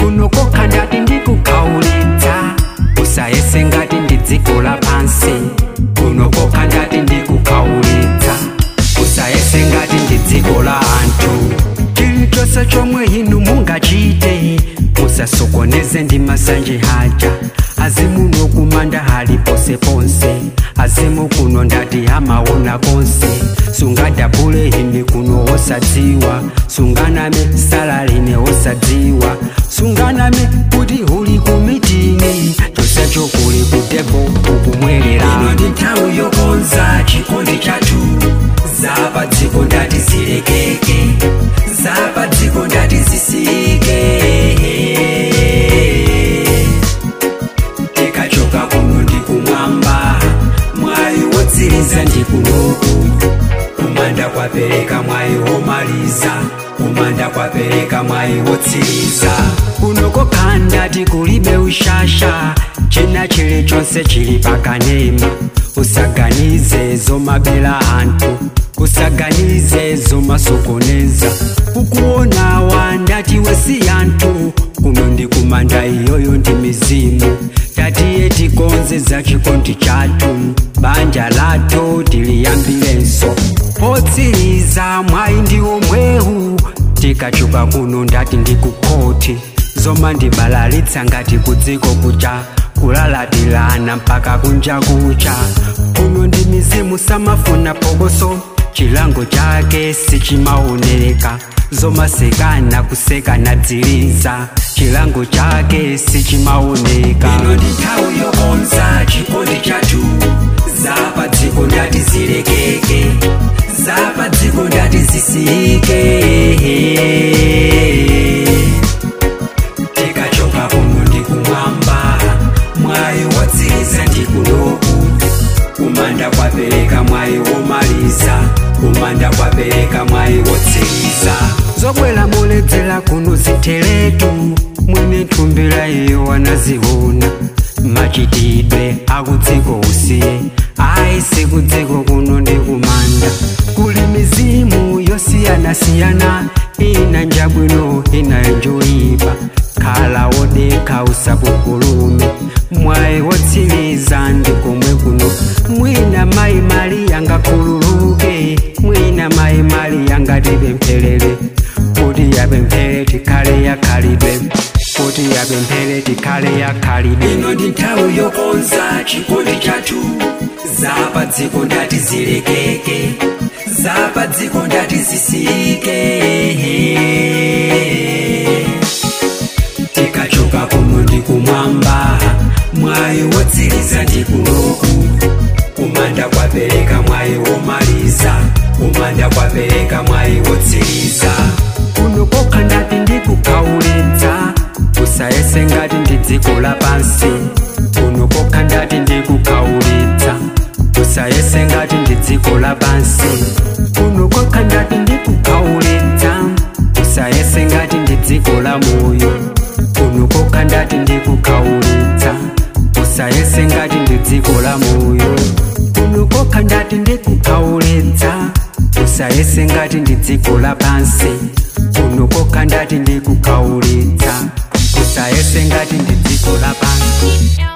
kuno kokha ndati ndikukhaulitsa usayese ngati ndi dziko lapansi kuno kokha ndati ndikukhaulitsa usayese ngati ndi dziko la anthu chilichonse chomwe inu mungachite musasokoneze ndi masanje haja azimuno kumanda hali ponseponse azimu kuno ndati amaona konse sungadabule ine kuno osadziwa sunganame salaline osadziwa sunganame kuti uli kumitini chonsecho kuli kutepo ukumwerera ino ndi nthawi yokonza chikondi chathu zapa dziko ndati zilekeke zapa dziko ndati zisike tikachoka kuno ndi kumwamba mwayi wotsiriza ndi kunoku kumanda kwapereka mwayi womaliza kumanda kwapereka mwayi wotsiriza kuno kokha ndati kulibe ushasha china chilichonse chili pakanema usaganize zomabela anthu usaganize zomasokoneza ukuona wandati wesi anthu kuno ndi kumanda iyoyo ndi mizimu tatiye tikonze za chikondi chathu banja lathu tiliyambilenso potsiriza mwayi ndi omwehu tikachoka kuno ndati ndikukhoti zoma ndibalalitsa ngati kudziko kucha kulalatilana mpaka kunja kucha kuno ndi mizimu samafuna phokoso chilango chake sichimaoneka zomasekana kusekana dziliza chilango chake sichimaoneka ino ndi nthawi yokonza chikondi chathu zapa dziko ndati zilekeke zapa dziko ndati zisike tikachoka kuno ndi kumwamba mwayi wotsiriza ndi kunoku kumanda kwapereka mwayi womaliza kumanda kwapereka mwayi wotsiriza zobwera moledzera kuno ziteletu mwene nthumbira iyo wanaziona machitidwe akudziko usiye ayi sikudziko kuno ndi kumanda kuli mizimu yosiyanasiyana ina njabwino ina njoyipa khala wodekha usakukulume mwayi wotsiriza ndi komwe kuno mwina mayi mali yangakhululuke mwina mayi mali yangatipempherere kuti yapemphere tikhale yakhalidwe kuti yapemphere tikhale yakhalidwe ino ndi nthawi yokonza chikondi chathu zapa dziko ndati zilekeke zapa dziko ndati zisike tikachoka kuno ndi kumwamba mwayi wotsiriza ndi kunoku kumanda kwapereka mwayi womaliza kumanda kwapereka mwayi wotsiriza kuno kokha ndati ndikukhaulitsa usayese ngati ndi dziko lapansi kuno kokha ndati ndikukhaulitsa usayese ngati ndi dziko lapansi kuno kokha ndati ndikukhaulitsa usayese ngati ndi dziko la moyo kuno kokha ndati ndikukhaulitsa usayese ngati ndi dziko la moyo kuno kokha ndati ndikukhaulitsa usayese ngati ndi dziko lapansi kuno kokha ndati ndikukhaulitsa usayese ngati ndi dziko lapansi